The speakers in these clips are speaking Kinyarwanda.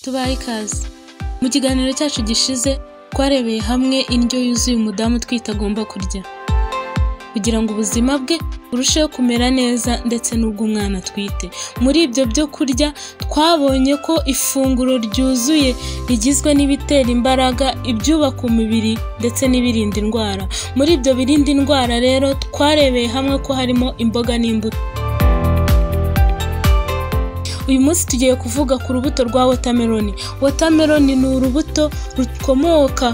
tubahe ikaze mu kiganiro cyacu gishize twarebeye hamwe indyo yuzuye umudamu utwite agomba kurya kugira ngo ubuzima bwe burusheho kumera neza ndetse n'ubw'umwana atwite muri ibyo byo kurya twabonye ko ifunguro ryuzuye rigizwe n'ibitera imbaraga ibyubaka umubiri ndetse n'ibirinda indwara muri ibyo birinda indwara rero twarebeye hamwe ko harimo imboga n'imbuto uyu munsi tugiye kuvuga ku rubuto rwa wotameloni wotameloni ni urubuto rukomoka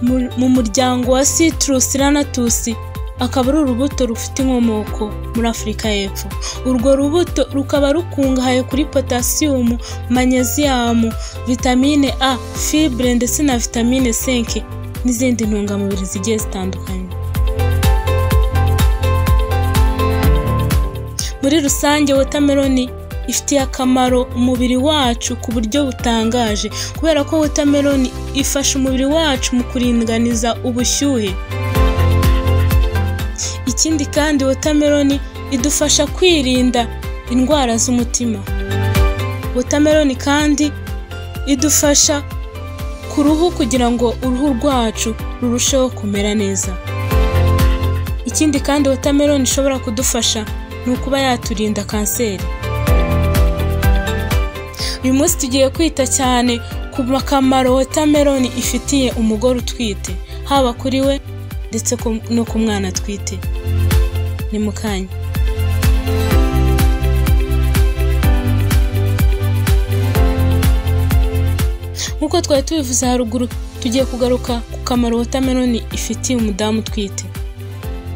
mu- mu muryango wa citrus ranatusi akaba ari urubuto rufite inkomoko muri afurika y'epfo urwo rubuto rukaba rukungahaye kuri potasiyumu manyeziyamu vitamine a fibre ndetse na vitamine 5 n'izindi ntungamubiri zigiye zitandukanye muri rusange wotameloni ifitiye akamaro umubiri wacu ku buryo butangaje kubera ko wotameloni ifasha umubiri wacu mu kuringaniza ubushyuhe ikindi kandi wotameloni idufasha kwirinda indwara z'umutima wotameloni kandi idufasha ku ruhu kugira ngo uruhu rwacu rurusheho kumera neza ikindi kandi wotameloni ishobora kudufasha ni ukuba yaturinda kanseri uyu munsi tugiye kwita cyane ku makamaro wotameloni ifitiye umugore utwite haba kuri we ndetse ku- no ku mwana atwite ni mu kanya nk'uko twari tubivuze haruguru tugiye kugaruka ku kamaro wotameloni ifitiye umudamu utwite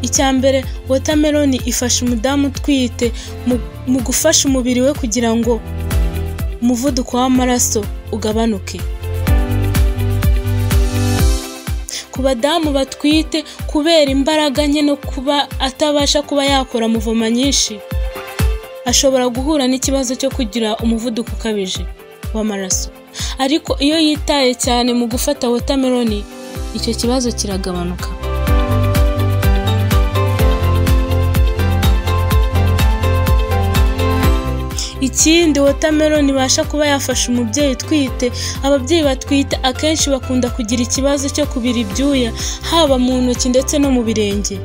icya mbere wotameloni ifasha umudamu utwite mu- mu gufasha umubiri we kugira ngo umuvuduko w'amaraso ugabanuke ku badamu batwite kubera imbaraga nke no kuba atabasha kuba yakora muvoma nyinshi ashobora guhura n'ikibazo cyo kugira umuvuduko ukabije w'amaraso ariko iyo yitaye cyane mu gufata wotameloni icyo kibazo kiragabanuka ikindi wotameloni ibasha kuba yafasha umubyeyi utwite ababyeyi batwite akenshi bakunda kugira ikibazo cyo kubira ibyuya haba mu ntoki ndetse no mu birenge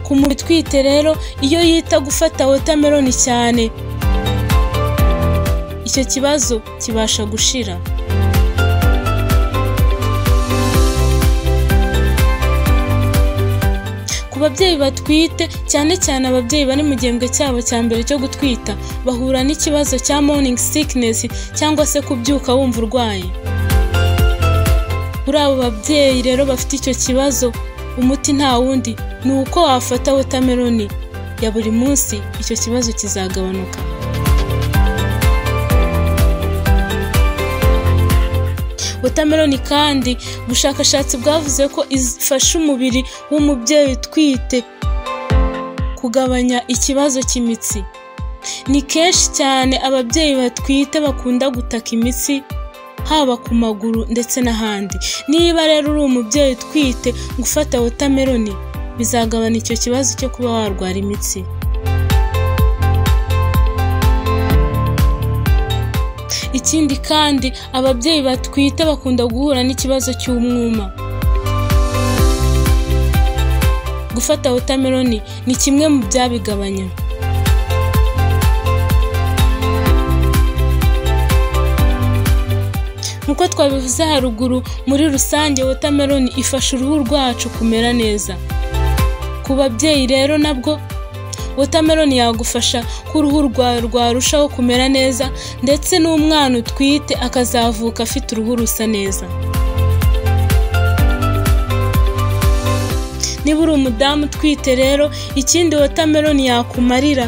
ku muntu utwite rero iyo yita gufata wotameloni cyane icyo kibazo kibasha gushira ku babyeyi batwite cyane cyane ababyeyi bari mu gihembwe cyabo cya mbere cyo gutwita bahura n'ikibazo cya morning sickness cyangwa se kubyuka wumva urwaye muri abo babyeyi rero bafite icyo kibazo umuti nta wundi ni uko wafata wotameloni ya buri munsi icyo kibazo kizagabanuka wotameloni kandi ubushakashatsi bwavuze ko ifasha umubiri w'umubyeyi utwite kugabanya ikibazo cy'imitsi ni kenshi cyane ababyeyi batwite bakunda gutaka imitsi haba ku maguru ndetse n'ahandi niba rero uri umubyeyi utwite gufata wotameloni bizagabanya icyo kibazo cyo kuba warwara imitsi ikindi kandi ababyeyi batwite bakunda guhura n'ikibazo cy'umwuma gufata wotameloni ni kimwe mu byabigabanya nk'uko twabivuze haruguru muri rusange wotameloni ifasha uruhu rwacu kumera neza ku babyeyi rero nabwo wotameloni yagufasha ko uruhu rwawe rwarushaho kumera neza ndetse n'umwana utwite akazavuka afite uruhu rusa neza niba uri umudamu utwite rero ikindi wotameloni yakumarira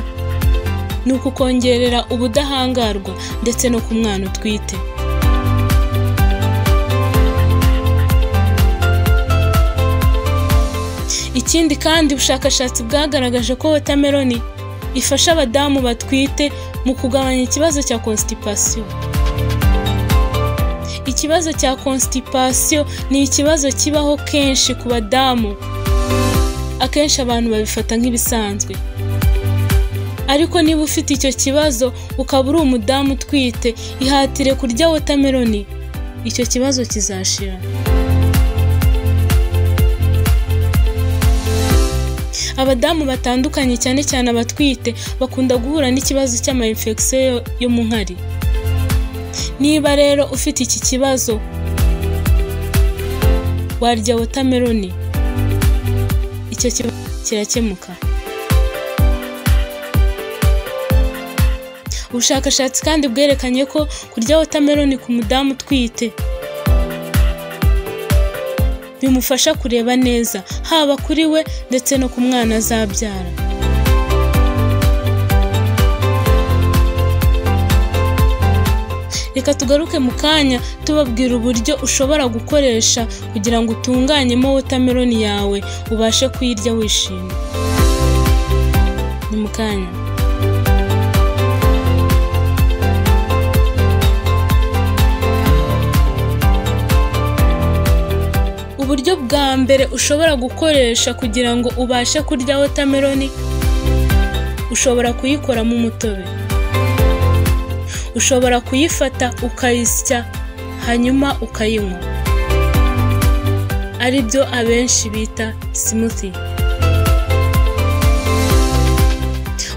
ni ukukongerera ubudahangarwa ndetse no ku mwana utwite ikindi kandi ubushakashatsi bwagaragaje ko wotameloni ifasha abadamu batwite mu kugabanya ikibazo cya constipation ikibazo cya constipation ni ikibazo kibaho kenshi ku badamu akenshi abantu babifata nk'ibisanzwe ariko niba ufite icyo kibazo ukaba uri umudamu utwite ihatire kurya wotameroni icyo kibazo kizashira abadamu batandukanye cyane cyane abatwite bakunda guhura n'ikibazo cy'amayinfegisiyo yo- yo mu nkari niba rero ufite iki kibazo warya wotameroni icyo kibazo kirakemuka ubushakashatsi kandi bwerekanye ko kurya wotameroni ku mudamu utwite bimufasha kureba neza haba kuri we ndetse no ku mwana azabyara reka tugaruke mu kanya tubabwira uburyo ushobora gukoresha kugira ngo utunganyemo wotameroni yawe ubashe kuyirya wishimye ni mu kanya uburyo bwa mbere ushobora gukoresha kugira ngo ubashe kurya wotameroni ushobora kuyikoramo umutobe ushobora kuyifata ukayisya hanyuma ukayinywa ari byo abenshi bita smoothie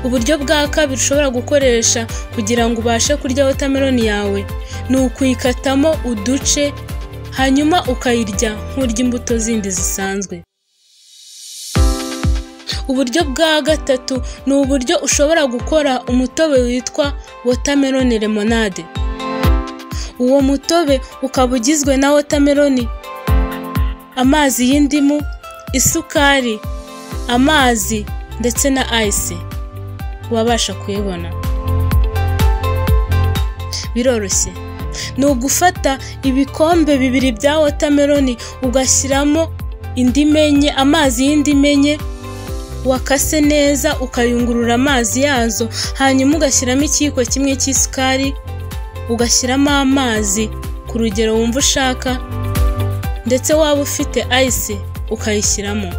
uburyo bwa kabiri ushobora gukoresha kugira ngo ubashe kurya wotameroni yawe ni ukuyikatamo uduce hanyuma ukayirya nk'urya imbuto zindi zisanzwe uburyo bwa gatatu ni uburyo ushobora gukora umutobe witwa watermelon lemonade uwo mutobe ukaba ugizwe na watermelon amazi y'indimu isukari amazi ndetse na ice wabasha kuyibona biroroshye ni ugufata ibikombe bibiri bya wotameroni ugashyiramo indimu enye amazi y'indimu enye wakase neza ukayungurura amazi yazo hanyuma ugashyiramo ikiyiko kimwe cy'isukari ugashyiramo amazi ku rugero wumva ushaka ndetse waba ufite ayise ukayishyiramo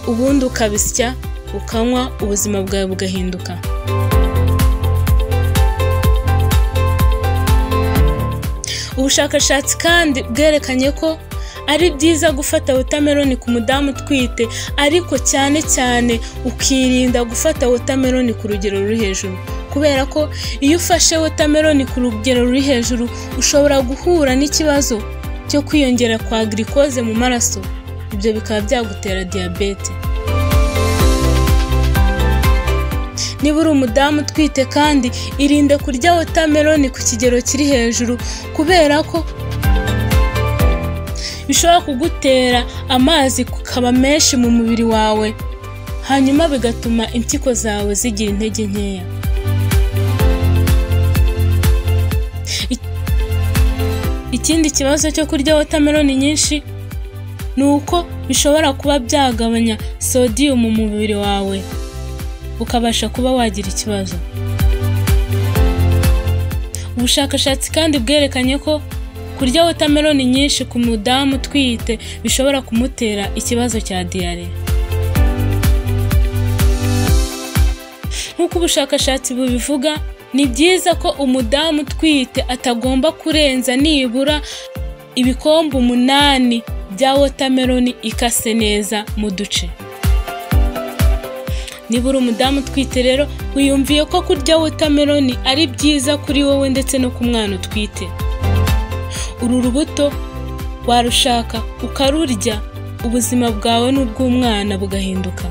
ubundi ukabisya ukanywa ubuzima bwawe bugahinduka ubushakashatsi kandi bwerekanye ko ari byiza gufata wotameroni ku mudamu utwite ariko cyane cyane ukirinda gufata wotameroni ku rugero ruri hejuru kubera ko iyo ufashe wotameroni ku rugero ruri hejuru ushobora guhura n'ikibazo cyo kwiyongera kwa girikoze mu maraso ibyo bikaba byagutera diyabete niba uri umudamu utwite kandi irinde kurya wotameroni ku kigero kiri hejuru kubera ko bishobora kugutera amazi kukaba menshi mu mubiri wawe hanyuma bigatuma impyiko zawe zigira intege nkeya Ik- ikindi kibazo cyo kurya wotameroni nyinshi ni uko bishobora kuba byagabanya sodium mu mubiri wawe ukabasha kuba wagira ikibazo ubushakashatsi kandi bwerekanye ko kurya wotameroni nyinshi ku mudamu utwite bishobora kumutera ikibazo cya diyare nk'uko ubushakashatsi bubivuga ni byiza ko umudamu utwite atagomba kurenza nibura ibikombe umunani bya wotameroni ikase neza mu duce niba uri umudamu utwite rero wiyumviye ko kurya wotameroni ari byiza kuri wowe ndetse no ku mwana utwite uru rubuto warushaka ukarurya ubuzima bwawe n'ubw'umwana bugahinduka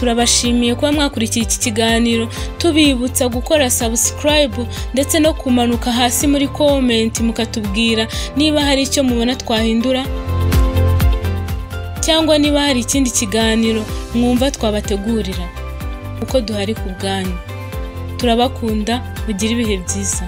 turabashimiye kuba mwakurikiye iki kiganiro tubibutsa gukora sabusikarayibu ndetse no kumanuka hasi muri komenti mukatubwira niba hari icyo mubona twahindura cyangwa niba hari ikindi kiganiro mwumva twabategurira kuko duhari ku bwanyu turabakunda mugire ibihe byiza